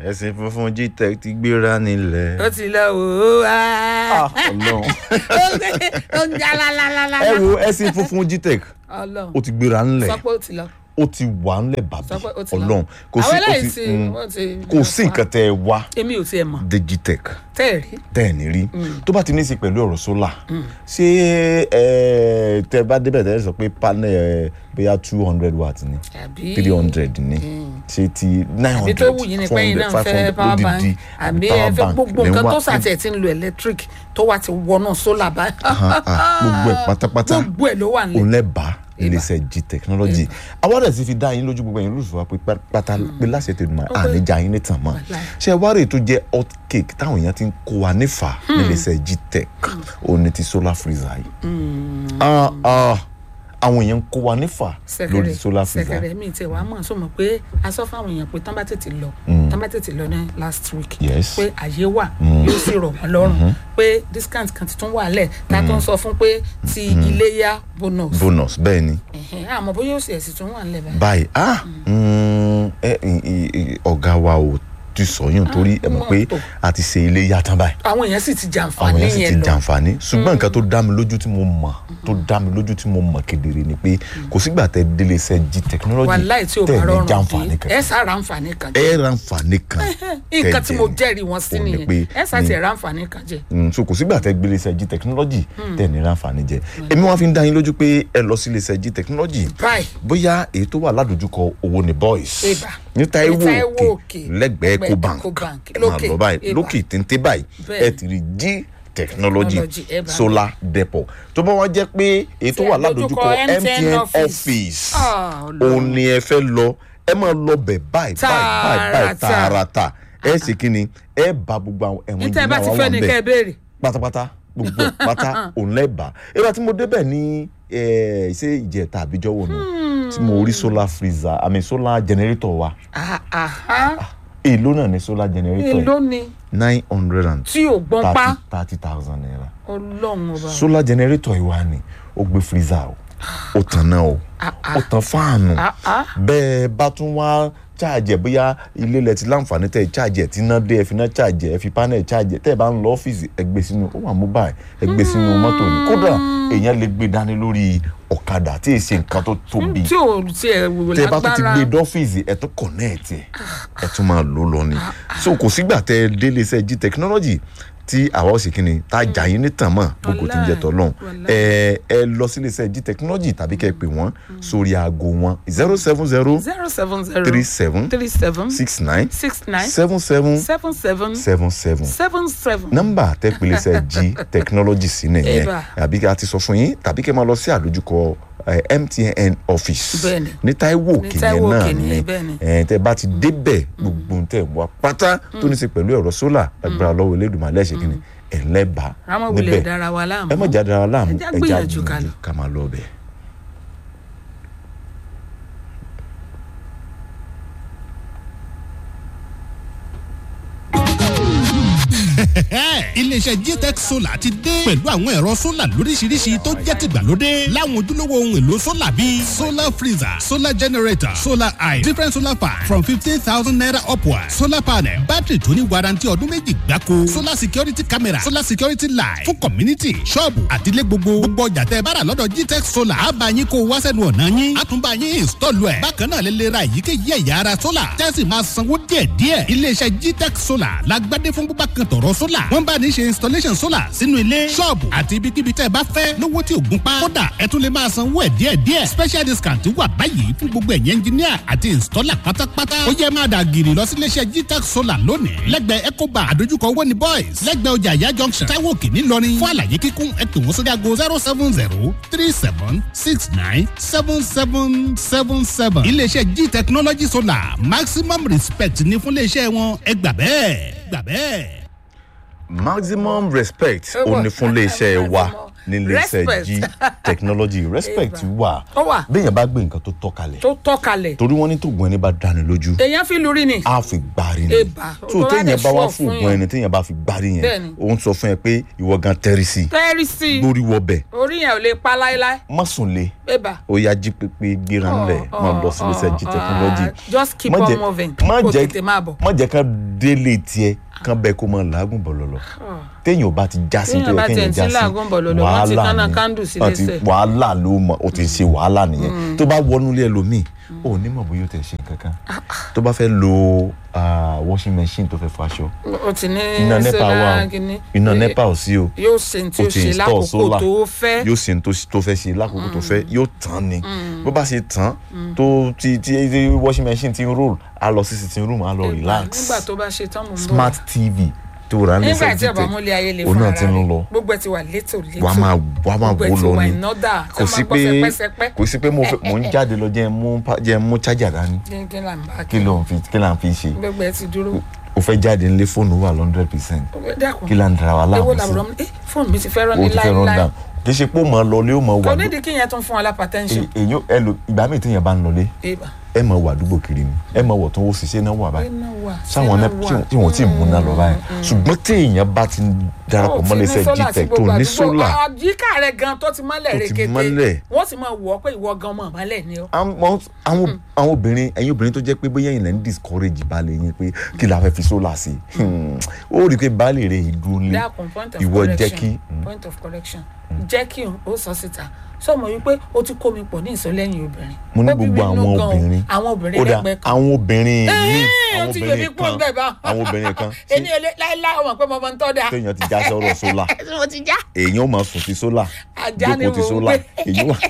ẹ̀sìn funfun gtech ti gbéra nílẹ̀. ó ti lọ wò ó wá. Ọlọ́run. ó ń já lálálálá. ẹ wo ẹ̀sìn funfun gtech Ọlọ́run ó ti gbéra ńlẹ̀ sọ pé ó ti lọ. ó ti wà ńlẹ̀ bàbí Sọ pé ó ti lọ. Ọlọ́run kò sí àwọn kò eléyìí sí ti mm, wọ́n ti. kò sí nǹkan tẹ́ ẹ wá èmi ò tiẹ̀ mọ̀ dé gtech tẹ́ ẹ̀ rí. tẹ́ ẹ̀ ní rí tó bá ti ní í ṣe pẹ̀lú ọ̀rọ̀ sólà ṣé ẹ tẹ́ bá débẹ̀ tẹ́ ẹ sọ pé panel ẹ bóyá two hundred watt ni àbí three hundred ni ṣé ti nine àbí hundred tó wù yín ni pé yín náà fẹ́ power bank àbí ẹ fẹ́ gbogbo nǹkan tó sàtẹ̀ tí ń lo electric tó wà ti wọnú solar báyìí. gbogbo ẹ̀ pátápátá gbogbo ẹ̀ ló wà òun nílẹ̀. lẹ bá iléeṣẹ́ g technology àwọn ọ̀dẹ̀ ti fi dá yín lójú gbogbo ẹ̀yin lóṣù wa pé pátá pé láṣẹ tẹnu mọ́ àníjà yín nìtàn mọ́ ṣé ẹ wá rèé tó jẹ́ hot cake táwọn èèyàn ti ń kó wa nífà níléeṣẹ́ g tech òun ni ti solar freezer yìí Ah, ah, àwọn èèyàn ń kó wa nífà lórí solar freezer sẹkẹrẹ mi tẹ wàá mọ̀ sọ mọ̀ pé a sọ fáwọn èèyàn pé tán bá tètè lọ tán bá tètè lọ ní last week Yes. pé àyè wà yóò sì rọ̀ wọ́n lọ́rùn pé discount kan ti tún wà lẹ̀ tá a tún sọ fún pé ti iléyà bonus bonus bẹ́ẹ̀ ni Ẹ̀hẹ́n, àmọ́ bóyá ó sì ẹ̀sìn tún wà nílẹ̀ báyìí. báyìí ah mm, ẹ, ì- ì- ì- ọ̀gá wa ò ti sọyún torí ẹ mọ̀ pé mọ̀ tó. a ti ṣe ilé yá tán báyìí àwọn èèyàn sì ti àwọn jàǹfààní yẹn sì ti yẹn lọ jàǹfààní ṣùgbọ́n nǹkan tó dá mi lójú tí mo mọ̀ tó dá mi lójú tí mo mọ̀ kedere ni pé kò sígbà tẹ délé iṣẹ́ g technology wàláì tí o tẹ̀ bá ní rọrùn jàǹfààní dé kan ẹ sára àǹfààní kan jẹ ẹ ra àǹfààní kan nǹkan tí tẹ́ mo jẹ. jẹ́rìí wọn sí Òun ni nìyẹn pé ẹ sá ní- ti ra àǹfààní kan jẹ. Mm, so kò sígbà tẹ gbélé iṣẹ́ g technology tẹ̀ ní ra àǹfààní jẹ èmi wọn fi ń dá yín lójú pé ẹ lọ sí ilé iṣẹ́ g technology báyìí bóyá èyí tó wà ládojúkọ owó ni boys Ìbà. ní Táíwò Ní Táíwò òkè Òkè, lẹ́gbẹ̀ẹ́ lẹ́gbẹ̀ẹ́ Ecobank Ecobank, ẹ máa lókè, lọ báyìí Ìbà. lókè téńté báyìí Bẹ́ẹ̀. ẹ ti rí g technology Technology, ẹ bá mi. solar depot tó bá wá jẹ́ pé èyí tó Tí wà àdójúkọ ládojúkọ MTN MTN office. office Ah, Ọlọ́run. òun ni ẹ fẹ́ lọ ẹ máa lọ bẹ̀ báyìí báyìí báyìí báyìí Tààràtà. tààràtà ẹ sì kí ni ẹ bá gbogbo àwọn ẹ̀wọ̀n níta ẹ bá ti ìgbìmọ̀ fẹ́ àwọn ni wà ń kẹ́ ẹ bẹ̀ béèrè. pátápátá gbogbo ẹ̀ pátá òun lẹ́bàá ìgbà tí mo débẹ̀ ní eh, ṣé ìjẹta àbíjọ́wò nù tí mo rí solar freezer àmì solar generator wa Ah, aha. èló náà ní solar generator èló ni nine hundred and tí ò gbọ́n pa thirty thousand naira ọlọ́run ọba solar generator yìí wà ní ó gbé freezer o ó tan náà o ó tan fáànù Ah, ah. bẹ́ẹ̀ bá tún wá charge ẹ̀ bóyá ilé ilẹ̀ ti láǹfààní tẹ̀ charge ẹ̀ tí iná dé ẹ̀ fi iná charge ẹ̀ ẹ̀ fi panel charge ẹ̀ tẹ̀ bá ń lọ ọ́fíìsì ẹ̀ gbé sínú ó wà mobile ẹ̀ gbé sínú mọ́tò ní kódà èèyàn lè gbé dání lórí ọ̀kadà tí èsì nǹkan tó tóbi tí ò tiẹ̀ wò tẹ bá tún ti lágbára gbé dọ́fíìsì ẹ̀ tún connect ẹ̀ ẹ̀ tún máa lò lọ ni so kò sígbà tẹ délé iṣẹ́ g technology tí àwa ò sì kíni tá a jà yín ní tàn mọ́ gbogbo tí ń jẹ tọ́lọ́hún ẹ ẹ lọ sí iléeṣẹ́ g technology tàbí kẹ́ ẹ pè wọ́n sórí aago wọn zero seven zero zero seven zero three seven three seven six nine six nine seven seven seven seven seven seven seven seven. nọ́mbà tẹ pè iléeṣẹ́ g technology sí nìyẹn Eba. àbí ká ti sọ fún yín tàbí kẹ́ máa lọ sí àdójúkọ eh, MTN office Bẹ́ẹ̀ni. ní Táíwò òkè yẹn Táíwò náà Òkè ni nìyẹn, bẹ́ẹ̀ni. ẹ tẹ bá ti débẹ̀ gbogbo tẹ wá pátá tó ní í ṣe pẹ̀lú ẹ̀rọ sólà agbára lọ́wọ́ Elédùmarè lẹ́sẹ̀ kínní ẹ̀ lẹ́bàá rámọ̀ wulẹ̀ dára wa láàmú. ẹ má jáde ara láàmú Ẹ já ẹ já gbìyànjú ká gbìyànjú lọ. ká máa lọ bẹ̀. iléeṣẹ́ gtech solar ti dé pẹ̀lú àwọn ẹ̀rọ solar lóríṣiríṣi tó jẹ́ tìgbàlódé láwọn ojúlówó ohun èlò solar bíi solar freezer solar generator solar eye different solar fan from fifteen thousand naira upward solar panel battery tó ní warranty ọdún méjì gbáko solar security camera solar security light fún community ṣọ́ọ̀bù àtìlẹ́ gbogbo gbogbo ọjà tẹ́ ẹ bá rà lọ́dọ̀ gtech solar á bá yín kó o wá sẹ́nu ọ̀nà yín á tún bá yín install ẹ̀ bákan náà lè lè ra èyíkéyìí ẹ̀yà ara solar tẹ́sí máa sanwó díẹ̀díẹ̀ iléeṣẹ́ gtech solar la gbádé fún búbá kan tọ̀rọ̀ solar wọ́n bá ní ṣe installation solar sínú ilé ṣọ́ọ̀bù àti ibikíbi tẹ́ ẹ bá fẹ́ lówó tí ò gún pa kódà ẹ tún lè máa sanwó ẹ̀ díẹ̀díẹ̀ special discount wà báyìí fún gbogbo ẹ̀yẹ engineer àti installer pátápátá ó yẹ máa dà gírì lọ sí iléeṣẹ́ gtech solar lónìí lẹ́gbẹ̀ẹ́ ecobank àdójúkọ owóni boys lẹ́gbẹ̀ẹ́ ọjà ìyá junction táwọn òkè ńìlọrin fún àlàyé kíkún ẹ pè wọ́n sórí aago zero seven zero three seven six nine seven seven seven seven iléeṣẹ́ g technology solar maximum respect ní fún iléeṣẹ́ wọn ẹ gbà bẹ́ẹ̀ gbà bẹ́ẹ̀. maximum respect ó ní fún iléeṣẹ́ wa níléeṣẹ́ Respect. g technology respect Eba. wà Ó wà. béèyàn bá gbé nǹkan tó tọ́ kalẹ̀ tó tọ́kalẹ̀ torí wọ́n ní tògùn ẹni bá dáni lójú èèyàn fi lórí ni a fi gbari ni Eba. so Tó bá téèyàn dẹ̀ bá wá sure fún fún ògùn yàn. ẹni téèyàn bá fi gbari yẹn Bẹ́ẹ̀ni. òun sọ fún ẹ pé ìwọ gan tẹ́rì sí tẹ́rì sí i lórí wọbẹ̀ orí yẹn ò lè pa láéláé má sùn lé bébà. ó yá jí pépé gbéra ńlẹ̀ Oh, máa lọ oh, sí iléeṣẹ́ g oh, technology ah, just keep Má on jẹ́- moving. má Kó jẹ́ tètè máa bọ̀. má jẹ́ ká délé tiẹ̀ kán bẹ́ẹ̀ kó máa làágùn bọ̀lọ̀lọ̀ téèyàn ò bá ti já sí Téèyàn tó bá yẹ tiẹ̀ kéèyàn ti já sí làágùn bọ̀lọ̀lọ̀, wọ́n ti kánná ni. kándù sí Wọ́n ti- lẹ́sẹ̀. wàhálà ló mọ o ti ṣe wàhálà nìyẹn tó bá wọnú ilé ẹlòmíì ò ní mọ̀ bóyá o tẹ̀ ṣe nǹkan kan tó bá fẹ́ lo ah, washing machine tó fẹ́ fọ aṣọ o ti ní iná nepa wà solar o kìíní. iná nepa ò sí o yóò ṣe ní tí o ó ti ṣe install lákòókò solar tó fẹ́. yóò ṣe ní tó- tó fẹ́ ṣe lákòókò tó fẹ́ yóò tán ni bó bá ṣe tán tó ti ti ti washing machine ti ń roll á lọ sí sitting room á lọ Eba, relax nígbà tó bá ṣe tán mò ń bọ̀. smart tv tó rà ní nígbà tí ọba sẹ́jìtẹ̀ múlẹ̀ ayé lè òun fún náà ara ti ń rẹ̀ lọ gbogbo ẹ ti wà létò létò wàá máa wàá máa gbogbo ẹ wò ti lọ wà ni ìnọ́dà kò sí pé kò sí pé mo fẹ́- mo ń jáde lọ jẹ́ ń mú pa- jẹ́ ń mú charger dání kí là ń bá kí ló ń fi kí là ń fi ṣe gbogbo ẹ ti dúró o fẹ́ jáde nílé fóònù wà hundred percent dákun kí là ń dara wa ewo láàmú làbúrò sí mi fóònù mi ti fẹ́ rán o ní ti fẹ́ run láéláé down kì í ṣe pé ó máa lọlé ó máa wà kò ló- nídìí kí yẹn tún fún ọ lápá tẹ́ńṣọ̀n èyí ẹ lò ìgbà míì téèyàn bá ń lọlé eba ẹ máa wà àdúgbò kiri ni ẹ máa wọ̀ tó ń wò sí ṣé náà wà báyìí iná wà sáwọn iná náà wà. tí wọn tí ì múná lọ báyìí ṣùgbọ́n téèyàn bá ti darapọ̀ Ó ti mọ́ ní iléeṣẹ́ sólà sí gtech tó gbogbo ní àdúgbò. sólà àyíká rẹ gan tó ti mọ́lẹ̀ Tó ti rekete mọ́lẹ̀. wọ́n sì máa wọ̀ ọ́ pé ìwọ gan mọ̀ mọ́lẹ̀ ni ọ́. àwọn àwọn àwọn obìnrin ẹ̀yin obìnrin tó jẹ́ pé bóyá ẹ̀yin lẹ́ ń discourage baálé yín pé kí la fẹ́ fi sólà sí ó rí i pé baálé rẹ̀ yìí dúró lé dákun point of ìwọ jẹ́ correction kí point of correction jẹ́ kí o sọ síta sọmọ wípé o ti kó mi pọ̀ ní ìsọlẹ́yìn obìnrin. mo ní Ó bí mi gbogbo nínú àwọn gan o. obìnrin àwọn obìnrin ó dà lẹ́gbẹ̀ẹ́ kan. àwọn obìnrin míì Ẹ́ẹ̀, àwọn ó ti yọ mí obìnrin kúrò kan bẹ́ẹ̀ bá. àwọn obìnrin kan èmi ò lè láéláé ọmọ pé mo mọ ń tọ́ da. téèyàn ti já sọ́rọ̀ sólà mo ti já. èèyàn ó máa sùn sí sólà Ajá ni jókòó ti mò ń sólà gbé. èèyàn wà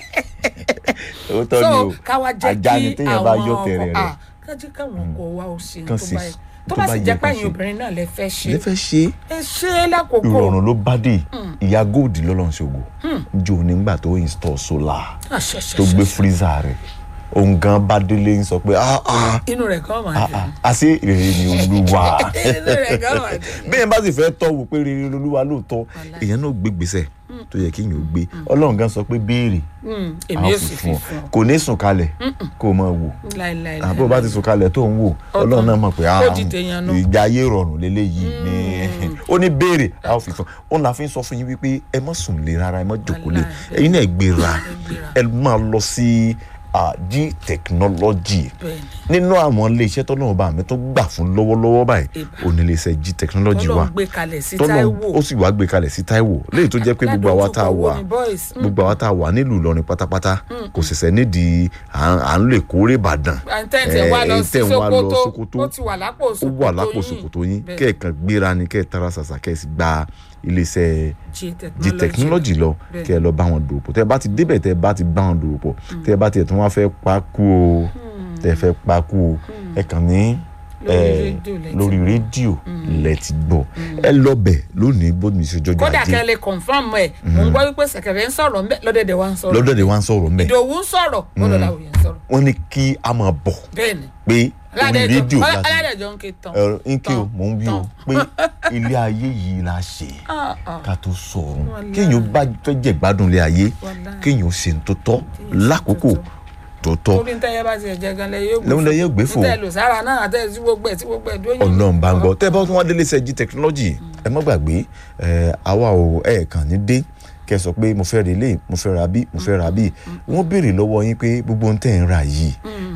ó tọ́ ni so o káwa jẹ́ ajá ni kí téèyàn bá àwọn yọ ọkọ tẹ̀rẹ̀ rẹ̀ ah, kájí káwọn ọkọ wa ó ṣe Kàn tó sí- bá yẹ tó tó bá bá sì yẹ jẹ́ pé kàn ẹ̀yin ṣe. obìnrin náà lè fẹ́ ṣe lè fẹ́ ṣe é ẹ ṣe é lákòókò ìrọ̀rùn ló bá dé ìyá gold lọ́lọ́run ṣògo jò nígbà tó install solar Àṣẹṣẹṣẹ. tó gbé freezer rẹ̀ òun gan bá délé ń sọ pé ah ah inú rẹ̀ gan máa ah dùn ah àṣé rere ni olúwa inú rẹ̀ gan máa dùn. bẹ́ẹ̀ bá sì fẹ́ tọ́ wò pé rere ni olúwa lóòótọ́ èèyàn náà gbé gbèsè tó yẹ kéèyàn ó gbé ọlọ́run gan sọ pé béèrè Mm, a èmi ó yóò fi sì fi fún ọ fún ọ kò ní sùn kalẹ̀ kó o máa wò láìláì àbúrò bá ti sùn kalẹ̀ tó ń wò Ọ̀tàn. ọlọ́run náà mọ̀ pé ah, Ó di tèèyàn nù. ìgbé ayé rọrùn lélẹ́yìí ni ó ní béèrè a ó fi fún ó la fi ń sọ fún yín wípé ẹ má sùn lé rárá ẹ má jókòó lé Wàláhì. ẹ̀yin náà gbéra gbéra. ẹ máa lọ sí ah, g technology bẹ́ẹ̀ni nínú àwọn iléeṣẹ́ tó náà bá mi tó gbà fún lọ́wọ́lọ́wọ́ báyìí Ìbà. ó ní iléeṣẹ́ g technology tọ́lọ́ wa ń gbé kalẹ̀ sí tọ́lọ́ Táíwò ó sì wá gbé kalẹ̀ sí Táíwò léyìí tó jẹ́ pé gbogbo àwa tá a Ládojúkọ wà wo ni boys? Mm. gbogbo àwa tá a wà nílùú Ìlọrin pátápátá kò ṣẹ̀ṣẹ̀ nídìí à ń- à ń lè kórè Ìbàdàn àǹtẹ̀ǹtẹ̀ wà lọ Eh, sí tẹ̀ ń wá lọ Sókótó Sókótó ó ti wà lápò ó Sókótó wà lápò yín. ṣòkòtò yín Bẹ́ẹ̀. kẹ́ẹ̀kan gbéra ni kẹ́ẹ̀ tara ṣàṣà kẹ́ẹ̀ sì gba iléeṣẹ́ G g technology lọ Bẹ́ẹ̀. kẹ́ ẹ lọ bá wọn dòwò pọ̀ tẹ́ ẹ bá ti débẹ̀ tẹ́ ẹ bá ti bá wọn dòwò pọ̀ tẹ́ ẹ bá tiẹ̀ tí wọ́n fẹ́ pa kú o tẹ́ ẹ fẹ́ pa kú o ẹ kàn ní Lórí eh, rédíò lẹ ti lórí rédíò lẹ ti gbọ́ ẹ lọ bẹ̀ lónìí bó ní ìṣèjọba kódà ajé kẹ́ lè confam ẹ̀ mò ń gbọ́ wípé sẹ̀kẹ̀rẹ̀ ń sọ̀rọ̀ ńbẹ̀ lọ́dẹ̀dẹ̀ wa ń sọ̀rọ̀ lọ́dọ̀ wa ń sọ̀rọ̀ mbẹ́ ìdòwú ń sọ̀rọ̀ lọ́dọ̀ làwòye ń sọ̀rọ̀ wọ́n ní kí a máa bọ̀ bẹ́ẹ̀ni pé orí rédíò láti aládẹ̀jọ́ ń ké tán ẹ̀rọ ńkẹ́ o tán, mò ń wí o tán. pé ilé ayé yìí la ṣe Ah, ah. ká tó sọ̀run Wàláhì. kéèyàn bá fẹ́ jẹ́ gbádùn ilé ayé Wàláhì. kéèyàn ṣe ń tó tọ́ lákòókò tó tọ́ torí ntẹ́yẹ bá ti ẹ̀jẹ̀ gan lẹ yóò gbé lẹ́hìn lẹ́yìn ògbé fò ntẹ́ lò sára náà àtẹ́ tí gbogbo ẹ̀ tí gbogbo ẹ̀ dúró yín. ọlọ́run bá ń gbọ́ tẹ́ ẹ bá tún wá délé sẹ́jí technology ẹ má gbàgbé ẹ àwa ò ẹ̀ kàn ní dé kẹ́ ẹ sọ pé mo fẹ́ ra ilé mo fẹ́ ra bí mo fẹ́ ra bí wọ́n béèrè lọ́wọ́ yín pé gbogbo ohun tẹ́ ẹ̀ ń ra yìí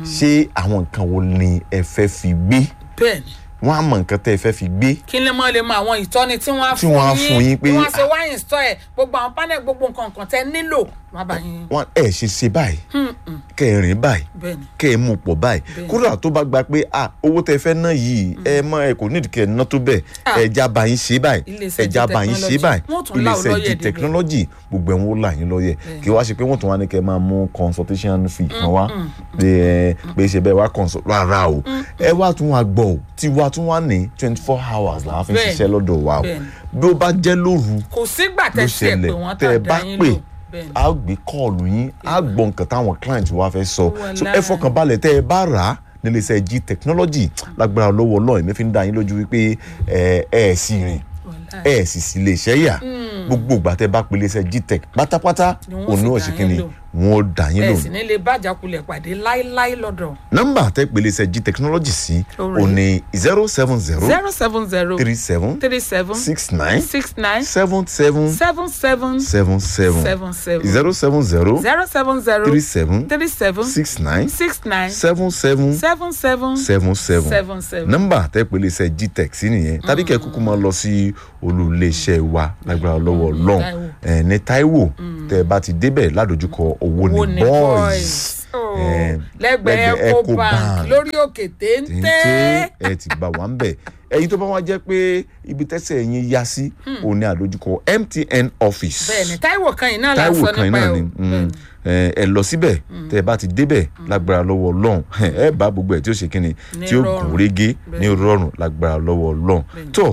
ṣé àwọn nǹkan wo ni ẹ fẹ́ fi gbé bẹ́ẹ̀ni wọ́n á mọ nǹkan tẹ́ ẹ fẹ́ fi gbé kí lè mọ lè mọ àwọn ìtọ́ni tí wọ́n á Tí wọ́n á fún yín pé- bí wọ́n ṣe wá install ẹ̀ gbogbo àwọn panel gbogbo nǹkan nǹkan tẹ́ nílò wọ́n á bá yín. wọ́n ẹ̀ ṣe ṣe báyìí kẹ́ ẹ rìn báyìí bẹ́ẹ̀ni kẹ́ ẹ mú pọ̀ báyìí Bẹ́ẹ̀ni. kódà tó bá gba pé ah owó tẹ fẹ́ ná yìí ẹ mọ ẹ kò nídìí kẹ́ ẹ ná tó bẹ́ẹ̀ Ah. ẹja bá yín ṣe báyìí Iléeṣẹ́ ẹja G bá yín ṣe Technology. báyìí Wọ́n tún lá ọ iléeṣẹ́ lọ́yẹ̀ G débẹ̀. technology gbogbo ẹ̀ wọ́n là yín lọ́yẹ̀ kí wá ṣe pé wọ́n tún wá ní kẹ́ ẹ máa mú consultation fee kan wá pé ẹ pé ṣe bẹ́ẹ̀ wá consult rárá o ẹ wá tún wá gbọ́ o tí wá tún wá ní twenty four hours là á fi ń Bẹ́ẹ̀ni. ṣiṣẹ́ lọ́dọ̀ wa o Bẹ́ẹ̀ni. bí ó bá jẹ́ lóru kò sígbà ló tẹ́ sí ẹ̀ pé ṣẹlẹ̀ wọ́n tẹ́ ẹ tàdá bá yín pè lò bẹ́ẹ̀ni á gbé kọ́ọ̀lù yín á gbọ́ nǹkan táwọn client wa fẹ́ sọ so ẹ Wàláhì. fọkàn balẹ̀ tẹ́ ẹ bá rà á nílé iṣẹ́ g technology lágbára lọ́wọ́ ọlọ́run èmi fi ń dá yín lójú wípé ẹ ẹ sì rìn Wàláhì. ẹ sì sì lè ṣẹ́ yà gbogbo ìgbà tẹ́ bá pèlè iṣẹ́ gtech pátápátá Ni wọ́n òun sì náà dá ṣe yín kí ni lò. wọn ò dà yín ẹ lò sì ní lè bàjákulẹ̀ pàdé láíláí lọ́dọ̀ nọ́mbà tẹ́ pèlè iṣẹ́ g technology sí Orí. òun ni zero seven zero zero seven zero three seven three seven six nine six nine seven seven seven seven seven seven seven seven zero seven zero zero seven zero three seven three seven six nine six nine seven seven seven seven seven seven seven seven. nọ́mbà tẹ́ pèlè iṣẹ́ gtech sí nìyẹn tàbí kẹ́ kúkú máa lọ sí olùléeṣẹ́ wa lágbára lọ́wọ́ Ọlọ́run Táíwò. ẹ̀ ní Táíwò tẹ́ ẹ bá ti débẹ̀ ládojúkọ owó Owó ní ni boys Oh, Eh, lẹ́gbẹ̀ẹ́ lẹ́gbẹ̀ẹ́ eco Ecobank. bank lórí òkè téńté. téńté ẹ ti bá wa ń bẹ̀ ẹ̀yin tó bá wá jẹ́ pé ibi tẹ́sẹ̀ yín yá sí òun ní àdójúkọ MTN office bẹ́ẹ̀ni Táíwò kan yìí náà la Táíwò sọ kan nípa náà ẹ̀ ni o. mm, ẹ ẹ lọ síbẹ̀ tẹ́ ẹ bá ti débẹ̀ lágbára lọ́wọ́ Ọlọ́run ẹ bá gbogbo ẹ̀ tí ó ṣe kíni Ní tí ó rọrùn. gùn régé ní Bẹ́ẹ̀ni. rọrùn lágbára lọ́wọ́ Ọlọ́run tó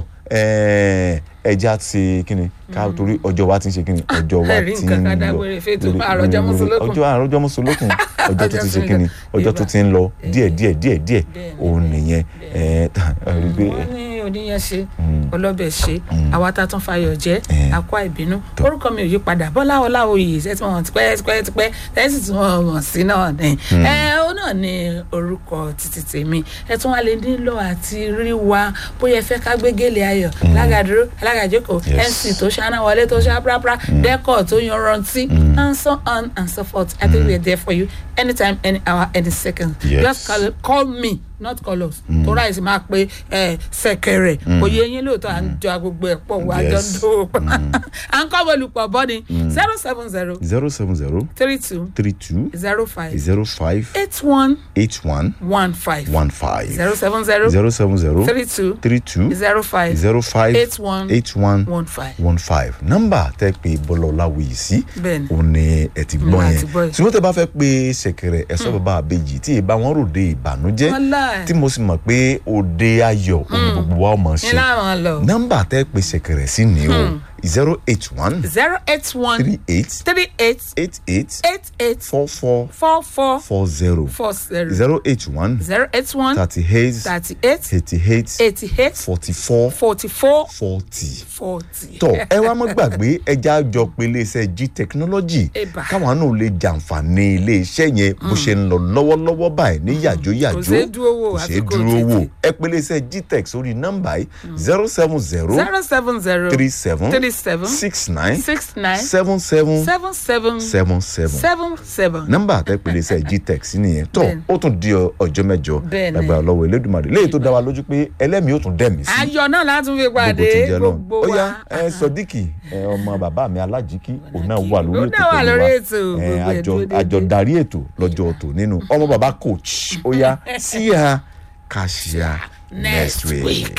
ẹ ẹja ti kíni ká torí ọjọ́ wa ti ń ṣe kíni ọjọ́ wa Ẹ̀rí ti ń nǹkan ká lọ dágbére fètò lórí- àròjọ lórí- mùsùlùkùn. ọjọ́ àròjọ mùsùlùkùn ọjọ́ tó ti Ọjọ́ ṣe tó ń kíni lọ. ọjọ́ tó ti ń lọ díẹ̀ díẹ̀ díẹ̀ díẹ̀ Bẹ́ẹ̀ni, òun nìyẹn ẹ ẹ rí i pé wọ́n ní oníyẹn ṣe ọlọ́bẹ̀ ṣe àwa tá a tún fayọ̀ jẹ́ Eh. akọ ìbínú orúkọ mi ò yí padà bọ́lá ọláwòye ìṣẹ́ tí wọ́n ti pẹ́ tipẹ́ tipẹ́ tẹ́sí tí wọ́n mọ̀ sí náà ni ẹ ó náà ní orúkọ títí tèmi ẹ tún wá lè nílò àti rí wa bóyá ẹ fẹ́ ká gbé gèlè ayọ̀ alágàdúró alágàjókòó Yes. mc tó ṣáná wọlé tó ṣá prapra dẹ́kọ̀ tó yanrantí and so on and so forth i think we are there for you anytime any hour any second Yes. just call, call me not call us tó ráìsì máa pe ẹ sẹkẹrẹ òye yín lóòótọ́ à ń jọ agbègbè ẹ̀ pọ̀ wá jọ ń Yes. dó à ń kọ́ olùpọ̀ bọ́ ni zero seven zero zero seven zero three two three two zero five zero five eight one eight one one five one five zero seven zero zero seven zero three two three two zero five zero five eight one eight one one five. one five nọ́mbà tẹ́ pé bọ́lá ọláwìyí sí Bẹ́ẹ̀ni. òun ni ẹ ti gbọ́ Mm, a yẹn ti gbọ́ yẹn. ṣùgbọ́n tẹ́ bá fẹ́ pé ṣẹ̀kẹ̀rẹ̀ ẹ̀ṣọ́ bàbá àbèjì tí ìbá wọn ròde ìbànújẹ́ Wàláì. tí mo sì mọ̀ pé òde ayọ̀ òun gbogbo wa ọmọ ní ṣe láwọn lọ nọ́mbà tẹ́ pé ṣẹ̀kẹ̀rẹ̀ sí ni o zero eight one zero eight one three eight three eight eight eight eight eight four four four four four zero four zero zero eight one zero eight one thirty eight thirty eight eighty eight eighty eight forty four forty four forty. forty. tọ ẹ wá mọ gbàgbé ẹja jọ pé iléeṣẹ́ g technology Eba. káwọn náà lè jàǹfààní iléeṣẹ́ yẹn bó ṣe ń lọ lọ́wọ́lọ́wọ́ báyìí ní yàjóyàjó Kò ṣeé dúró wò, kò àfi ṣeé kó dúró tètè. wò ẹ pé iléeṣẹ́ g tech sórí nọ́mbà yìí zero seven zero zero seven zero three seven three seven six nine six nine seven seven seven seven seven seven seven seven. nọ́mbà tẹ pé iléeṣẹ́ g tech sí nìyẹn tọ Bẹ́ẹ̀ni. ó tún di ọ- ọjọ́ mẹ́jọ Bẹ́ẹ̀ni. lágbára lọ́wọ́ Elédùmarè léyìí tó dá wa lójú pé ẹlẹ́mìí ó tún dẹ̀mí sí ayọ̀ náà látún fi gbogbo pàdé ti jẹ náà gbogbo ó yá wa. ẹ sọdíkì ẹ ọmọ bàbá mi alájíkí òun náà wà lórí Òun ètò náà wà pẹ̀lú lórí wa. ètò, Ẹ, gbogbo ẹ̀ àjọ dúró déédéé. àjọ darí ètò lọ́jọ́ ọ̀tọ̀ nínú ọmọ bàbá coach ó yá sí ya kàṣíà next week.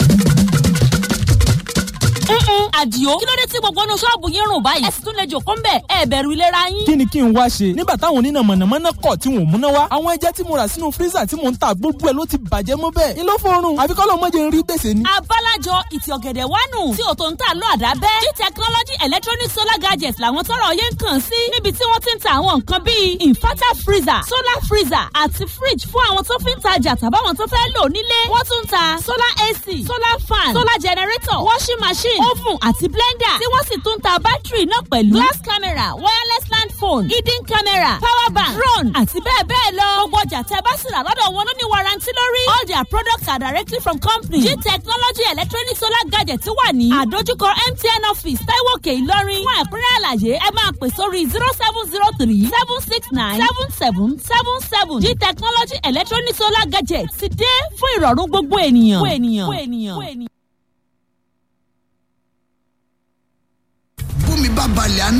Mm-mm, àdìo kí ló dé tí gbogbo inú ṣọ́ọ̀bù yín rùn báyìí ẹ sì tún lè jòkó ń bẹ̀ ẹ bẹ̀rù ìlera yín. kí ni kí n wá ṣe nígbà táwọn oníná mọ̀nàmọ́ná kọ̀ tí wọ́n múná wá àwọn ẹja tí mo rà sínú fírísà tí mò ń ta gbogbo ẹ̀ ló ti bàjẹ́ mọ́ bẹ́ẹ̀ ni ló fọrùn àfi kọ́ ló mọ̀ jẹ́ ń rí gbèsè ni. abálájọ ìtì ọ̀gẹ̀dẹ̀ wánu tí ò tó ń tà lọ àdábẹ́ g technology electronic solar gadgets làwọn tọrọ yẹn ń kàn sí níbi tí wọ́n ti ń ta àwọn nǹkan bíi inverter freezer solar freezer àti fridge fún àwọn tó fi ń tajà tàbáwọn tó fẹ́ lò nílé wọ́n tún ń ta solar ac solar fan solar generator washing machine oven àti blender tí wọ́n sì tún ń ta bátìrì náà pẹ̀lú glass camera wireless land phone hidden camera power bank drone àti bẹ́ẹ̀ bẹ́ẹ̀ lọ gbogbo ọjà tẹ́ bá sì rà lọ́dọ̀ wọn ló ní warranty lórí all their products are directly from company g technology electronic solar gadget wà ní àdójúkọ mtn office taiwo òkè ìlọrin fún ẹ̀kúnrẹ́ àlàyé ẹ máa pè sórí zero seven zero three seven six nine seven seven seven seven g technology electronic solar gadget ti dé fún ìrọ̀rùn gbogbo ènìyàn. gbogbo ènìyàn. gbogbo ènìyàn. gbogbo ènìyàn. bómi bá balẹ̀ á ní